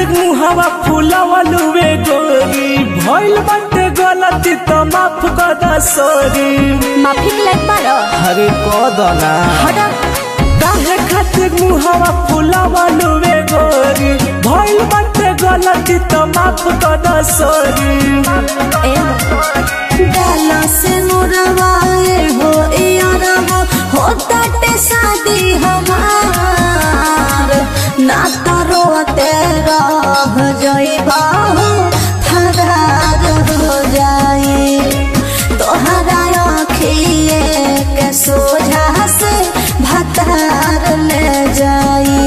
खातिर मुहावा फुलावलुवे गोरी भइल बाटे गलती त माफ कर दा सॉरी माफी के लायक बारो अरे कदना हटा काहे खातिर मुहावा फुलावलुवे गोरी भइल बाटे गलती त माफ कर दा सॉरी ए डाला से मुरवाए हो यारवा हो ताटे शादी हमार ना तो रोते रह जाइबा हो फरार हो जाए तोहरा आँखिए के सोझा से भतार ले जाए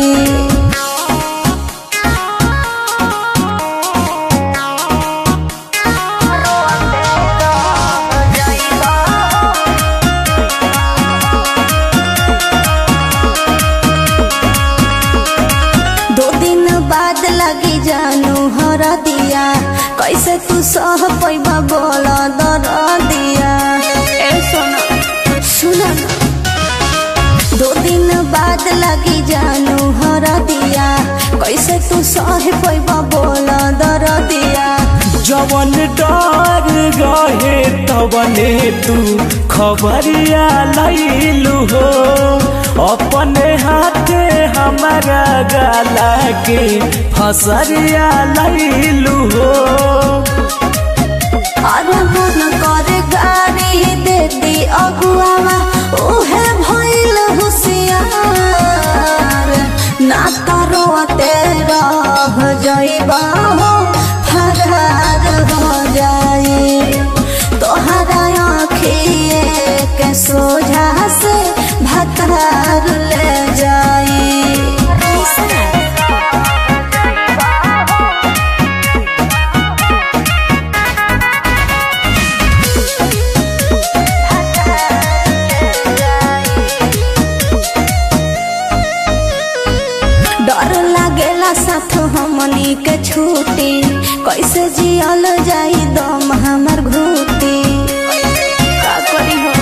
दो दिन बाद लगी जानू हर दिया कैसे तू सह पैबा बोल दर दिया ए सोना सुना ना। दो दिन बाद लगी जानू हर दिया कैसे तू सह पैबा बोल दर दिया जवन डर रहे तवने तू खबरिया लैलू हो अपने हाथे हमारा गला के फसरिया लैलू हो और मन करे गाड़ी दे दी अगुआवा उहे भइल होशियार ना करो तेरा जइबा हो फरार हो जाए तोहरा आँखिए के सोझा से भतार ले जाए डर लागेला साथ हमनी के छूटी कैसे जियल जाई दम हमर घूटी का करी हो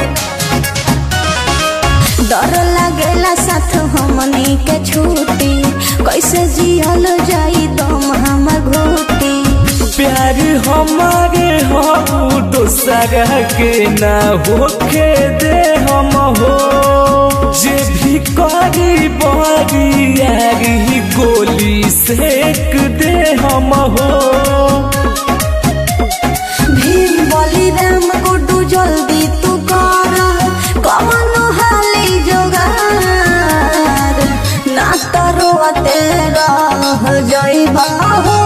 डर लागेला साथ हमनी के छूटी कैसे जियल जाई दम हमर घूटी प्यार हमारे हो दोसरा के ना होके दे हम हो जे भी करी बड़ी यारी गोली सेक दे हम हो भीम बली राम गुड्डू जल्दी तू कर कमन हाली जोगार ना तो रोते रह जइबा हो